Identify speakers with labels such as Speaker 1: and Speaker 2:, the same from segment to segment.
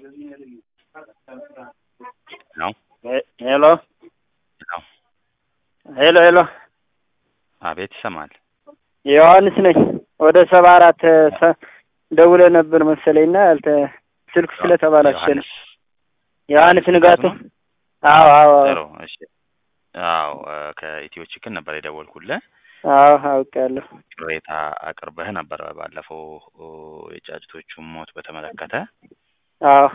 Speaker 1: ነው
Speaker 2: ሄሎ
Speaker 1: ነው።
Speaker 2: ሄሎ ሄሎ
Speaker 1: አቤት ይሰማል።
Speaker 2: ዮሐንስ ነኝ። ወደ ሰባ አራት ደውለ ነበር መሰለኝና አልተ ስልክ ስለተባላች ነው።
Speaker 1: ዮሐንስ
Speaker 2: ዮሐንስ ንጋቱ። አዎ አዎ
Speaker 1: ጥሩ እሺ። አዎ ከኢትዮ ችክን ነበር የደወልኩልህ።
Speaker 2: አዎ አውቃለሁ።
Speaker 1: ቅሬታ አቅርበህ ነበር ባለፈው የጫጭቶቹን ሞት በተመለከተ።
Speaker 2: አዎ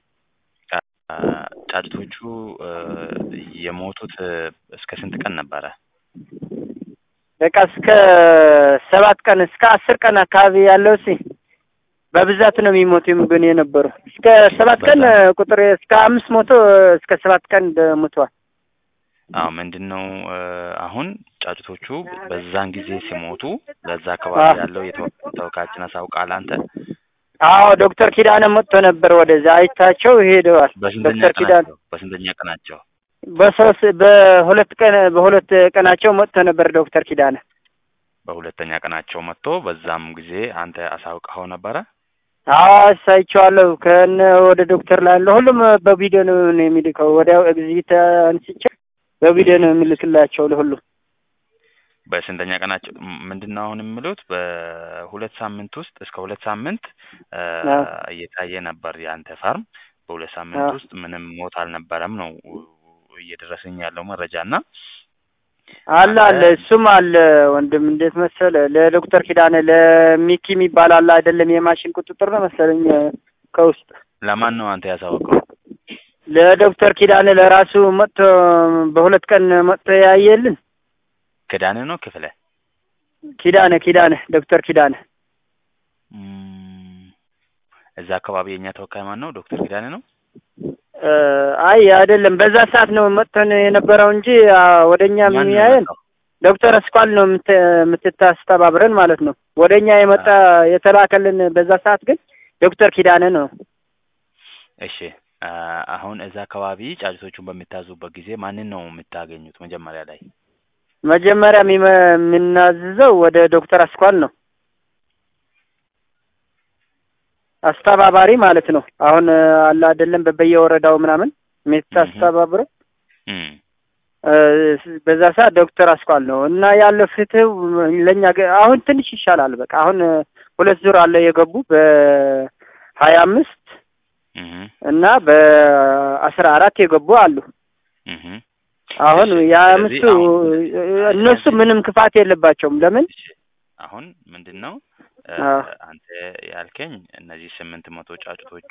Speaker 1: ጫጭቶቹ የሞቱት እስከ ስንት ቀን ነበረ?
Speaker 2: በቃ እስከ ሰባት ቀን እስከ አስር ቀን አካባቢ ያለው ሲ በብዛት ነው የሚሞቱ ግን የነበሩ እስከ ሰባት ቀን ቁጥር እስከ አምስት መቶ እስከ ሰባት ቀን ሞተዋል።
Speaker 1: አዎ ምንድን ነው አሁን ጫጩቶቹ በዛን ጊዜ ሲሞቱ በዛ አካባቢ ያለው የተወካያችን አሳውቃል አንተ?
Speaker 2: አዎ ዶክተር ኪዳነ መጥቶ ነበር ወደዛ አይታቸው ሄደዋል።
Speaker 1: በስንተኛ
Speaker 2: ዶክተር ኪዳነ
Speaker 1: ቀናቸው በስንተኛ ቀናቸው?
Speaker 2: በሶስት በሁለት ቀን በሁለት ቀናቸው መጥቶ ነበር ዶክተር ኪዳነ።
Speaker 1: በሁለተኛ ቀናቸው መጥቶ በዛም ጊዜ አንተ አሳውቀኸው ነበረ?
Speaker 2: አዎ አሳይቼዋለሁ። ከነ ወደ ዶክተር ላለ ሁሉም በቪዲዮ ነው የሚልከው። ወዲያው ኤግዚት አንስቼ በቪዲዮ ነው የሚልክላቸው ለሁሉም።
Speaker 1: በስንተኛ ቀናቸው ምንድን ነው አሁን የሚሉት በሁለት ሳምንት ውስጥ እስከ ሁለት ሳምንት እየታየ ነበር የአንተ ፋርም። በሁለት ሳምንት ውስጥ ምንም ሞት አልነበረም ነው እየደረሰኝ ያለው መረጃ እና
Speaker 2: አለ አለ እሱም አለ ወንድም። እንዴት መሰለ ለዶክተር ኪዳነ ለሚኪ የሚባል አለ አይደለም የማሽን ቁጥጥር ነው መሰለኝ ከውስጥ
Speaker 1: ለማን ነው አንተ ያሳወቀው?
Speaker 2: ለዶክተር ኪዳነ ለራሱ መጥቶ በሁለት ቀን መጥቶ ያየልን
Speaker 1: ክዳነ ነው ክፍለ
Speaker 2: ኪዳነ ኪዳነ ዶክተር ኪዳነ
Speaker 1: እዛ አካባቢ የእኛ ተወካይ ማን ነው? ዶክተር ኪዳነ ነው።
Speaker 2: አይ አይደለም፣ በዛ ሰዓት ነው መጥተን የነበረው እንጂ ወደኛ የሚያየን ዶክተር አስኳል ነው የምትታስተባብረን ማለት ነው። ወደኛ የመጣ የተላከልን በዛ ሰዓት ግን ዶክተር ኪዳነ ነው።
Speaker 1: እሺ አሁን እዛ አካባቢ ጫጭቶቹን በሚታዙበት ጊዜ ማንን ነው የምታገኙት? መጀመሪያ ላይ
Speaker 2: መጀመሪያ የምናዝዘው ወደ ዶክተር አስኳል ነው አስተባባሪ ማለት ነው። አሁን አለ አይደለም በየወረዳው ምናምን የምታስተባብረው በዛ ሰዓት ዶክተር አስኳል ነው እና ያለው ፍትህ ለእኛ አሁን ትንሽ ይሻላል። በቃ አሁን ሁለት ዙር አለ የገቡ በሀያ አምስት እና በአስራ አራት የገቡ አሉ። አሁን የአምስቱ እነሱ ምንም ክፋት የለባቸውም። ለምን
Speaker 1: አሁን ምንድን ነው አንተ ያልከኝ እነዚህ ስምንት መቶ ጫጩቶቹ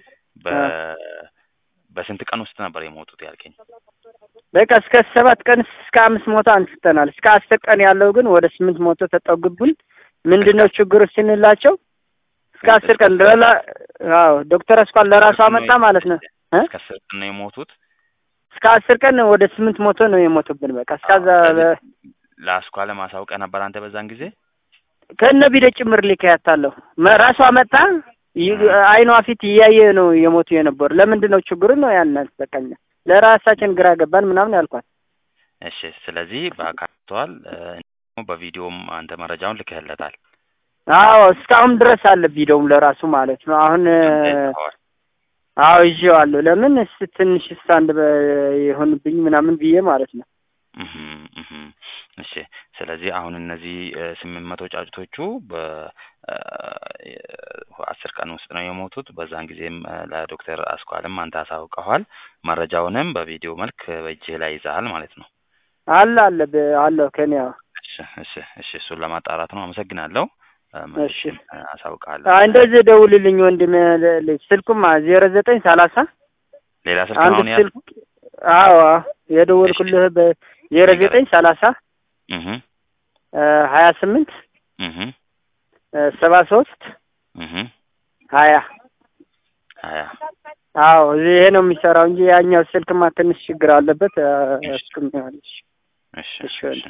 Speaker 1: በስንት ቀን ውስጥ ነበር የሞቱት ያልከኝ?
Speaker 2: በቃ እስከ ሰባት ቀን እስከ አምስት መቶ አንስተናል። እስከ አስር ቀን ያለው ግን ወደ ስምንት መቶ ተጠጉብን። ምንድን ነው ችግሩ ስንላቸው እስከ አስር ቀን ለላ አዎ ዶክተር አስኳል ለራሱ አመጣ ማለት ነው።
Speaker 1: እስከ አስር ቀን ነው የሞቱት።
Speaker 2: እስከ አስር ቀን ወደ ስምንት መቶ ነው የሞቱብን። በቃ እስከዛ
Speaker 1: ለአስኳል ማሳውቀህ ነበር አንተ በዛን ጊዜ
Speaker 2: ከነ ቢደ ጭምር ልከያታለሁ ራሷ መጣ አይኗ ፊት እያየ ነው የሞቱ የነበሩ። ለምንድን ነው ችግሩ ነው ያንን በቃኛ ለራሳችን ግራ ገባን ምናምን ያልኳት።
Speaker 1: እሺ ስለዚህ በአካቷል በቪዲዮም አንተ መረጃውን ልክህለታል።
Speaker 2: አዎ እስካሁን ድረስ አለ ቪዲዮም ለራሱ ማለት ነው። አሁን አዎ ይዤዋለሁ። ለምን ትንሽ ስታንድ የሆንብኝ ምናምን ብዬ ማለት ነው።
Speaker 1: እሺ ስለዚህ አሁን እነዚህ ስምንት መቶ ጫጩቶቹ በአስር ቀን ውስጥ ነው የሞቱት። በዛን ጊዜም ለዶክተር አስኳልም አንተ አሳውቀኋል። መረጃውንም በቪዲዮ መልክ በእጅህ ላይ ይዘሃል ማለት ነው።
Speaker 2: አለ አለ አለሁ ከኔ
Speaker 1: እሺ እሺ እሺ እሱን ለማጣራት ነው። አመሰግናለሁ።
Speaker 2: እሺ
Speaker 1: አሳውቃለሁ።
Speaker 2: እንደዚህ ደውልልኝ ወንድም። ስልኩማ ዜሮ ዘጠኝ ሰላሳ
Speaker 1: ሌላ ስልክ
Speaker 2: አንድ
Speaker 1: ነው
Speaker 2: ስልክ አዎ የደወልኩልህ በዜሮ ዘጠኝ ሰላሳ ሀያ ስምንት ሰባ ሶስት ሀያ
Speaker 1: ሀያ
Speaker 2: አዎ ይሄ ነው የሚሰራው እንጂ ያኛው ስልክማ ትንሽ ችግር አለበት። እሱም
Speaker 1: እሺ
Speaker 2: እሺ
Speaker 1: እሺ